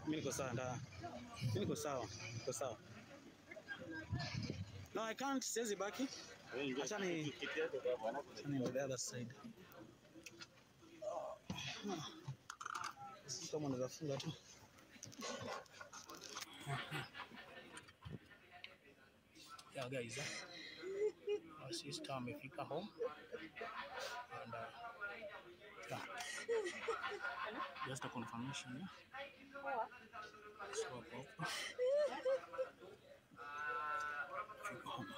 Mimi niko sawa nda. Mimi niko sawa. Niko sawa. No, I can't. Siwezi baki. Acha ni acha ni on the other side. Sisi kama unaweza funga tu. Yeah, guys. eh. Our sister amefika home. And uh, yeah. Just a confirmation. Yeah. So hapo hapo. Fika home.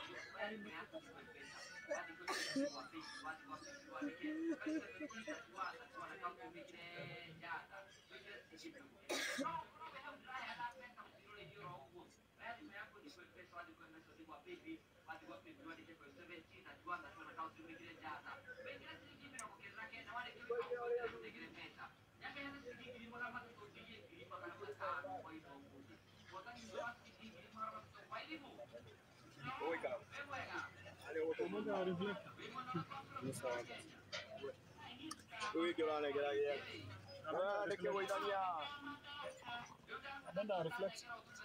Anaenda reflect.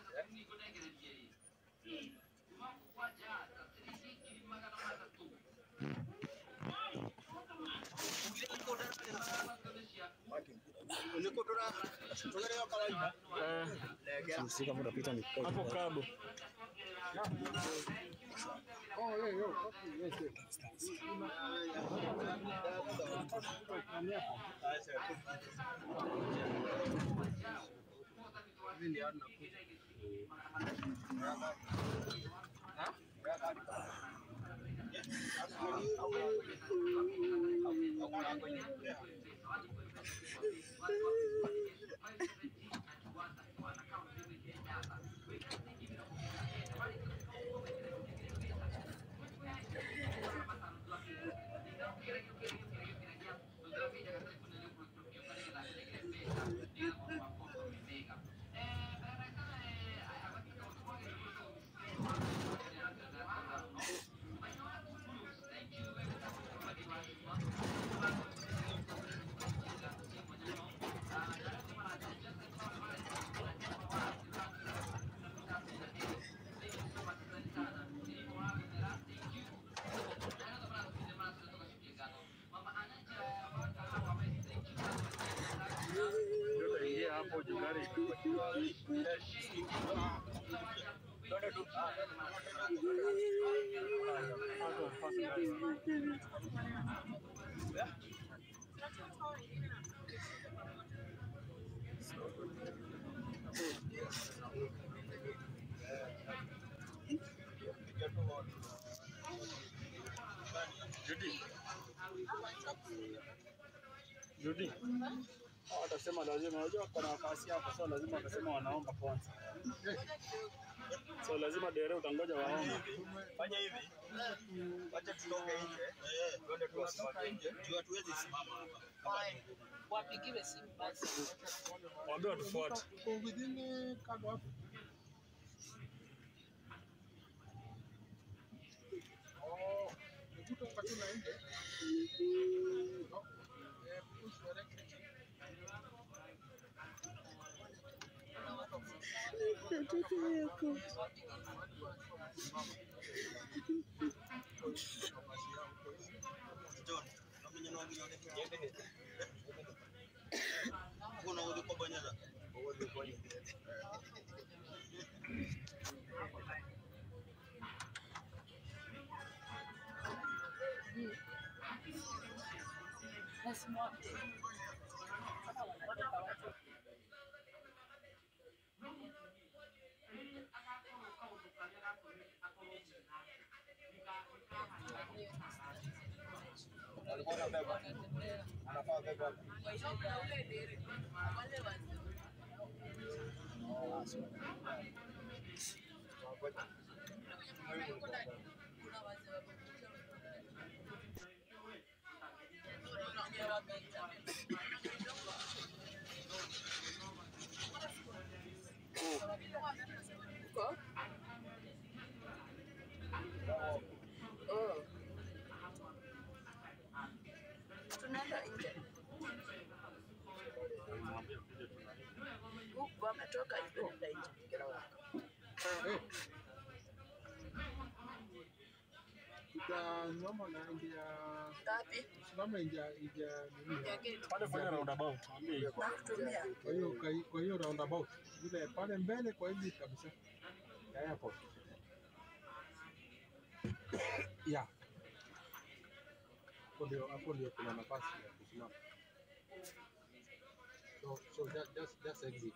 Eh, sisi kama unapita ni hapo kado. Ingia hapo jugari. Judy. Judy. Hao watasema lazima, unajua kuna nafasi hapo, so lazima watasema wanaomba kwanza. So lazima dere utangoja waombe. Fanya hivi, wacha tutoke nje, twende tuwasimame nje, juu hatuwezi simama hapa. Kama ni wapigiwe simu basi. Waambie watufuate. John, unamenya na wengine wale. Kuna wale kwa banyana. Lazima Alikuwa anabeba. Anafaa beba. tunaenda nje. wametoka hivyo nenda nje kila wakati. Tutasimama na nje ya Ngapi? simama nje ya nje ya nini? Ya gate. Pale kwenye roundabout, ambie iko. Nakutumia. Kwa hiyo kwa- kwa hiyo roundabout ile pale mbele kwa hivi kabisa ya airport. Yeah. Hapo ndio hapo ndio kuna nafasi ya kusimama. So so just just just exit.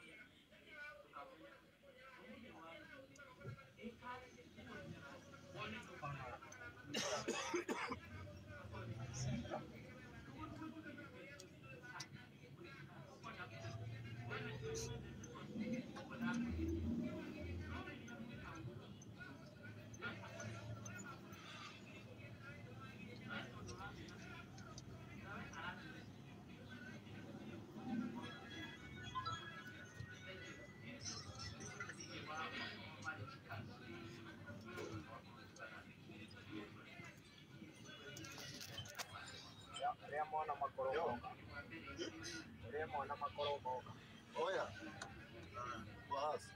Oya. Basi.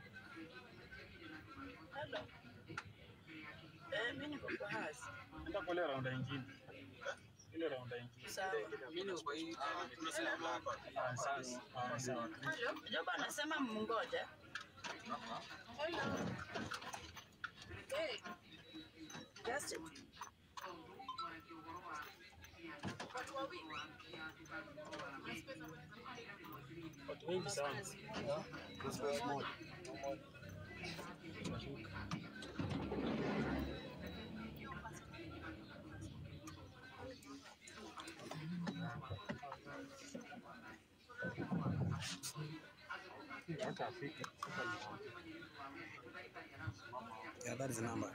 Hello. Eh, mimi niko kwa hasi. Enda kwa ile raunda ingine. Ile raunda ingine. Sawa. Ah, sasa. Ah, sawa. Hello. Joba anasema mngoja. Hello. Hey. Justin. Watu wawili. Watu wengi sana. Space moja. Yeah, that is the number.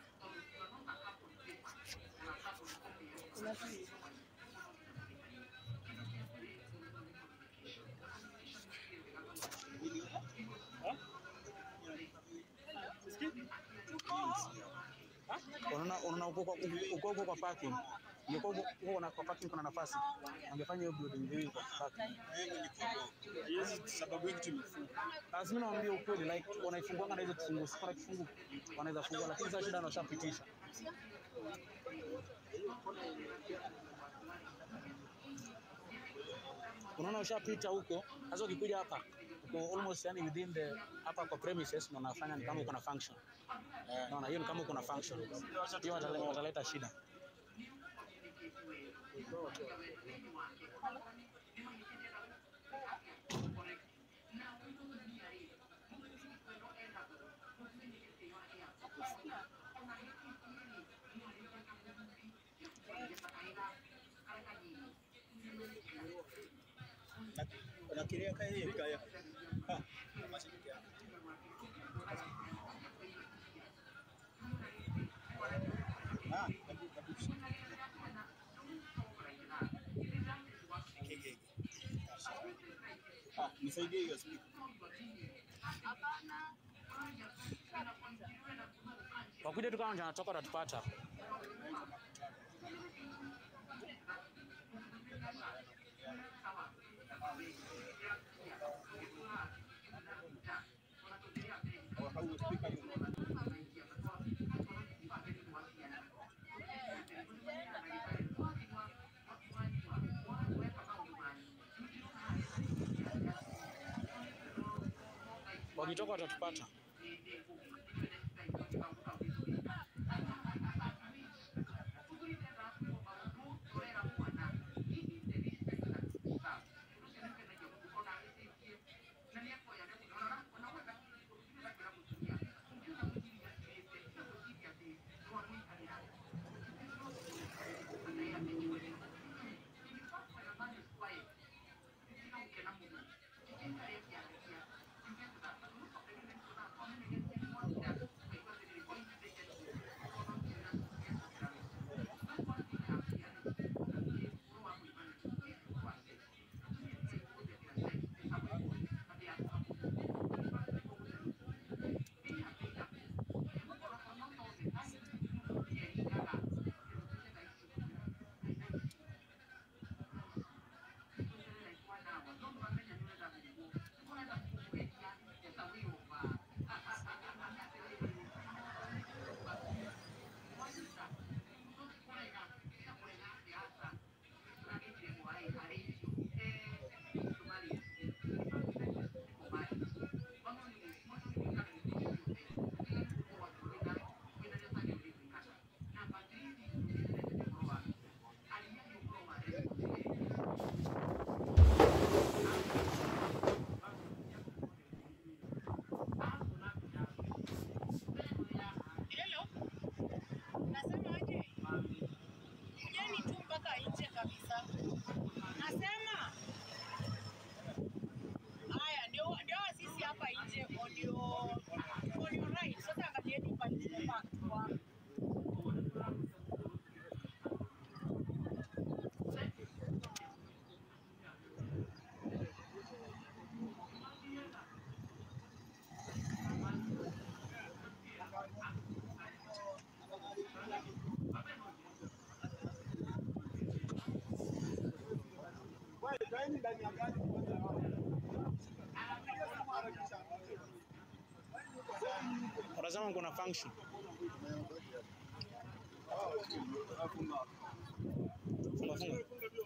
Unaona unaona uko kwa uko uko kwa parking. Ungekuwa uko uko na kwa parking kuna nafasi. Ungefanya hiyo building mbili kwa parking. Hizi sababu hiki tumefunga. Lazima naambia ukweli like wanaifungua na hizo kifungu. Sio na kifungu wanaweza fungua lakini sasa shida wanashapitisha. Unaona ushapita huko. Sasa ukikuja hapa uko almost yani within the hapa kwa premises na unafanya ni kama uko na function. Unaona hiyo ni kama uko na function. Hiyo wataleta, wataleta shida. Unakiria kaya hiyo kaya. Ha. Mashariki yako. Ah, kabu kabu. Keke. Ah, nisaidie hiyo speaker. Wakuja tu kama ndio anatoka utatupata. Au au speaker hiyo. Wakitoka watatupata. Kaeni ndani ya gari kwanza hao. Unasema kuna function. Funga funga.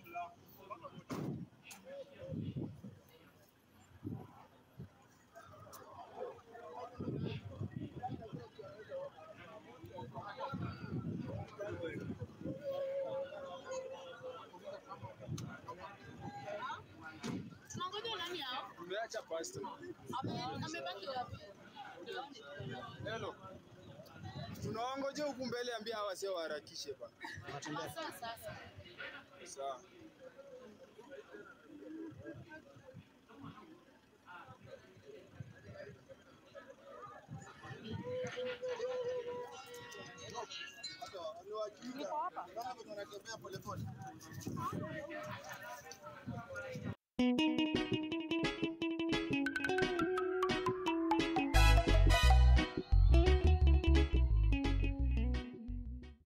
Tunangoja nani hao? Tumeacha pastor. Ame- Amebaki wapi? Hello. Tunawangoja huku mbele, ambia hawa sio waharakishe bana. Unatembea. Sasa sasa. Sawa. Niko hapa. Wanatembea polepole.